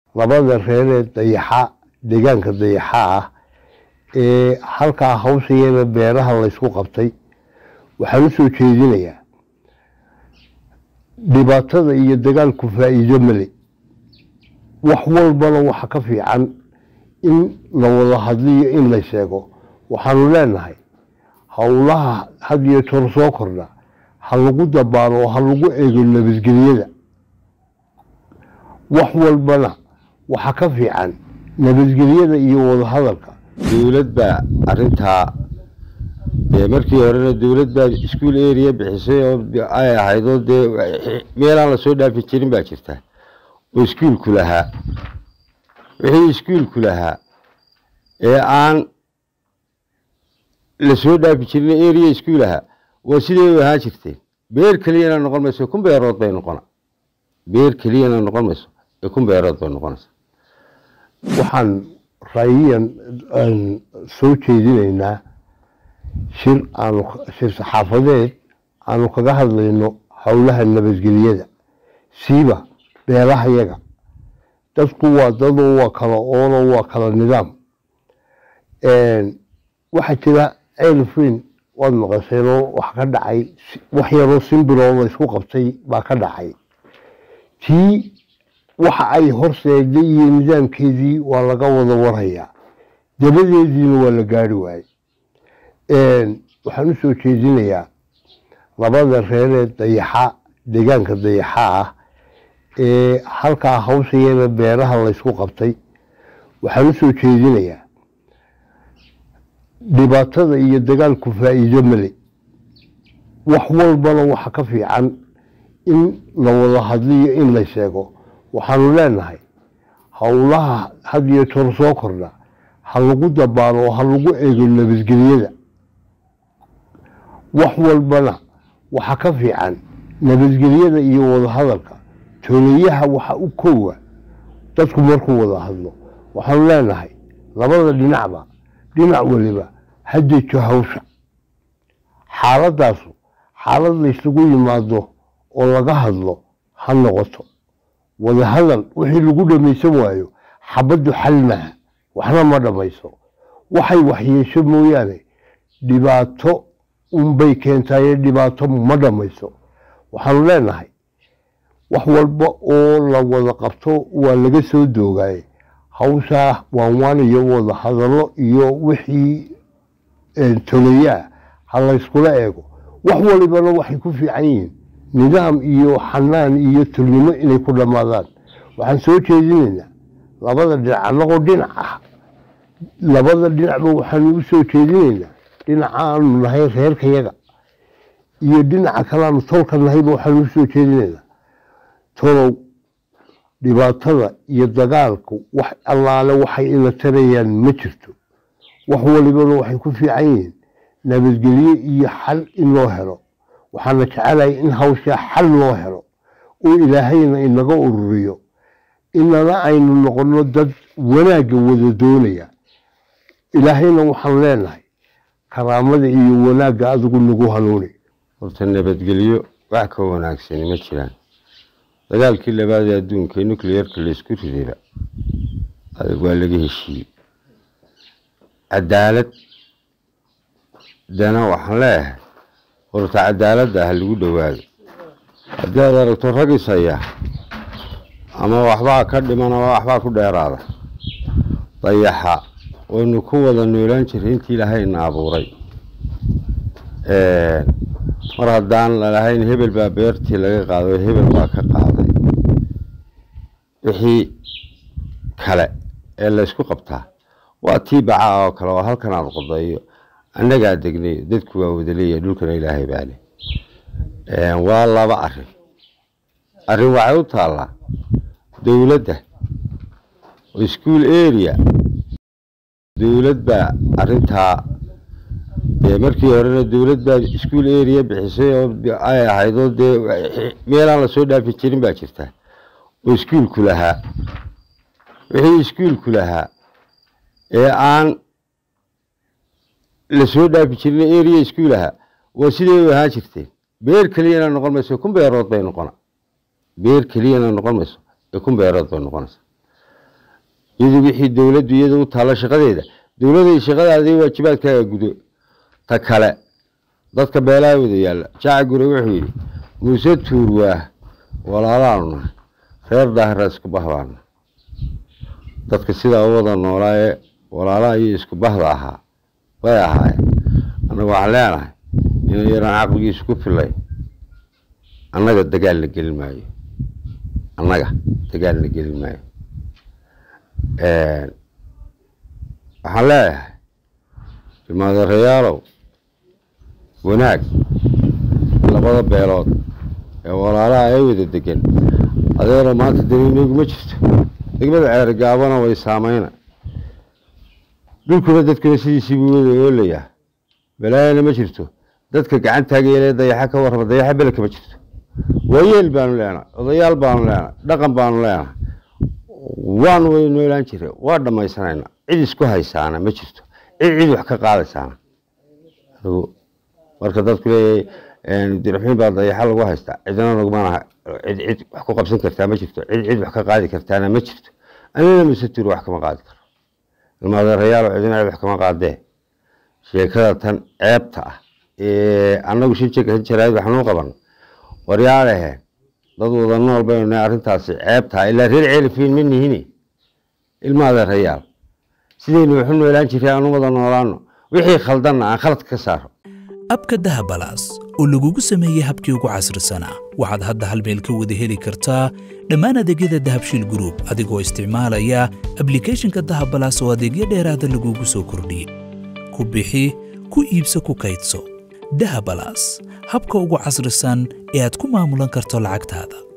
labada reeree dayaxa deegaanka dayaxa ah ee halkaa hawshayeena beeraha laysku qabtay waxaan u soo jeedinayaa dhibaatada iyo dagaalku faa'iido male wax walbana waxa ka fiican in la wada hadliyo in la sheego waxaanu leenahay howlaha had iyo toor soo kordha ha lagu dabaalo oo ha lagu eego nabadgelyada wax walbana waxa ka fiican nabadgelyada iyo wadahadalka dowlad baa arintaa dee markii horena dowlad baa iskuol area bixisay oo ay ahayd oo dee meelaan lasoo dhaafi jirin baa jirta oo iskuolku lahaa wixii iskuolku lahaa ee aan lasoo dhaafi jirin area iskuol ahaa waa siday u ahaan jirteen beer keliyana noqon mayso kun beerood bay noqona beer keliyana noqon mayso ee kun beerood bay noqonaysa waxaan raayiyan soo jeedinaynaa shir aanu shir saxaafadeed aanu kaga hadlayno howlaha nabadgelyada siiba beelahayaga dadku waa dadoo waa kala oono waa kala nidaam waxaa jira ceelfin waad maqasheenoo wax ka dhacay wax yaroo simbiroo la isku qabtay baa ka dhacay tii waxa ay horseeday iyo nidaamkeedii waa laga wada warhayaa dabadeediina waa la gaari waayey waxaan u soo jeedinayaa labada reeree dayaxa deegaanka dayaxa ah ee halkaa hawshayeena beeraha laysku qabtay waxaan u soo jeedinayaa dhibaatada iyo dagaalku faa'iido male wax walbana waxa ka fiican in la wada hadliyo in la sheego waxaanu leenahay howlaha had iyo toor soo kordha ha lagu dabaalo oo ha lagu eego nabadgelyada wax walbana waxa ka fiican nabadgelyada iyo wadahadalka tooleyaha waxa u koowa dadku markuu wada hadlo waxaanu leenahay labada dhinacba dhinac waliba ha dejo hawsha xaaladaasu xaalad laysugu yimaado oo laga hadlo ha noqoto wadahadal wixii lagu dhamaysan waayo xabaddu xal maaha waxna ma dhammayso waxay waxyeesho mooyaane dhibaato unbay keentaaye dhibaato ma dhammayso waxaanu leenahay wax walba oo la wada qabto waa laga soo doogaaye hawshaa waanwaan iyo wada hadallo iyo wixii toleyaa ha layskula eego wax walibana waxay ku fiican yihiin nidaam iyo xanaan iyo tulnimo inay ku dhammaadaan waxaan soo jeedinaynaa labada dhinac annagoo dhinac ah labada dhinacba waxaanu u soo jeedinaynaa dhinaca aanu nahay reerkayaga iyo dhinaca kale aanu tolka nahayba waxaanu u soo jeedinaynaa tolow dhibaatada iyo dagaalku wax allaale waxay ina tarayaan ma jirto wax walibana waxay ku fiican yihiin nabadgelyo iyo xal in loo helo waxaana jecelahay in hawshaa xal loo helo oo ilaahayna inaga ururiyo inana aynu noqono dad wanaagga wada doonaya ilaahayna waxaan leenahay karaamada iyo wanaagga adigu nagu hanuuni horta nabadgelyo wax ka wanaagsani ma jiraan dagaalkii labaad ee adduunka ee nucleerka laysku ridayba adag waa laga heshiiyey cadaalad dana waxaan leeyahay horta cadaaladda ha lagu dhowaado haddii aad aragto rag isaya ama waxbaa ka dhiman ama waxbaa ku dheeraada dayaxa waynu ku wada noolaan jiray intii ilaahayna abuuray mar haddaan lalahayn hebel baa beertii laga qaaday oo hebel baa ka qaaday wixii kale ee laysku qabtaa waa tii bacaa oo kale oo halkan aad qodayo annagaa degnayo dadku waa wadaleeya dhulkana ilaahay baa leh waa laba arin arrin waxay u taallaa dowladda oo school area dowlad baa arintaa dee markii horena dowlad baa iskuol area bixisay oo ay ahayd oo dee meelaan lasoo dhaafi jirin baa jirta oo iskuolku lahaa wixii iskuolku lahaa ee aan lasoo dhaafi jirin area iskuol ahaa waa siday u ahaan jirteen beer keliyana noqon mayso kun beerood bay noqona beer keliyana noqon mayso ee kun beerood bay noqonaysa iyadu wixii dowladdu iyada u taalla shaqadeeda dowladda shaqadaadii waajibaadkaaga gudo ta kale dadka beelaha wada yaalla jaaca gure wuxuu yidhi muuse tuurwaah walaalaanu nahay reer daahira isku bahbaana dadka sidaa u wada noolaa ee walaalaha iyo isku bahda ahaa way ahaayeen annaga waxaan leenahay inay yaraan caqligiisu ku filay annaga dagaalna gelin maayo annaga dagaalna gelin maayo waxaan leeyahay ilmaadeerayaalow wanaag labada beelood ee walaalaha ee wada degan adeero maanta daniinaguma jirto degmada ceergaabana way saameyna dhulkuna dadkuna sidiisii buu wada oolayaa balaayana ma jirto dadka gacantaageele dayaxa ka warrama dayaxa beleka ma jirto waayeel baanu leenahay odayaal baanu leenahay dhaqan baanu leenahay waanu way noolaan jire waa dhammaysanayna cid isku haysaana ma jirto cid cid wax ka qaadaysaana adigu marka dadku leeyahay dirxumin baa dayaxa lagu haystaa cidna nagumana cid cid wax ku qabsan kartaa ma jirto cid cid wax ka qaadi kartaana ma jirto anina masetur wax kama qaadi karo ilmaadeerayaal cidina cid wax kama qaadee sheekada tan ceebta ah ee annagu shan jaraad waxaanu qaban waryaalehe dad wada nool baynu nahay arrintaasi ceebtaa ilaa reer ceelifiin ma nihini ilmaadeerayaal sidaynu waxu noolaan jiray aanu wada noolaano wixii khaldanna aan khalad ka saaro abka dahabalaas oo lagugu sameeyey habkii ugu casrisanaa waxaad hadda hal meel ka wada heli kartaa dhammaan adeegyada dahabshiil gruub adigoo isticmaalaya ablikhethonka dahabalaas oo adeegyo dheeraada lagugu soo kordhiyey ku bixi ku iibso ku kaydso dahabalaas habka ugu casrisan ee aad ku maamulan karto lacagtaada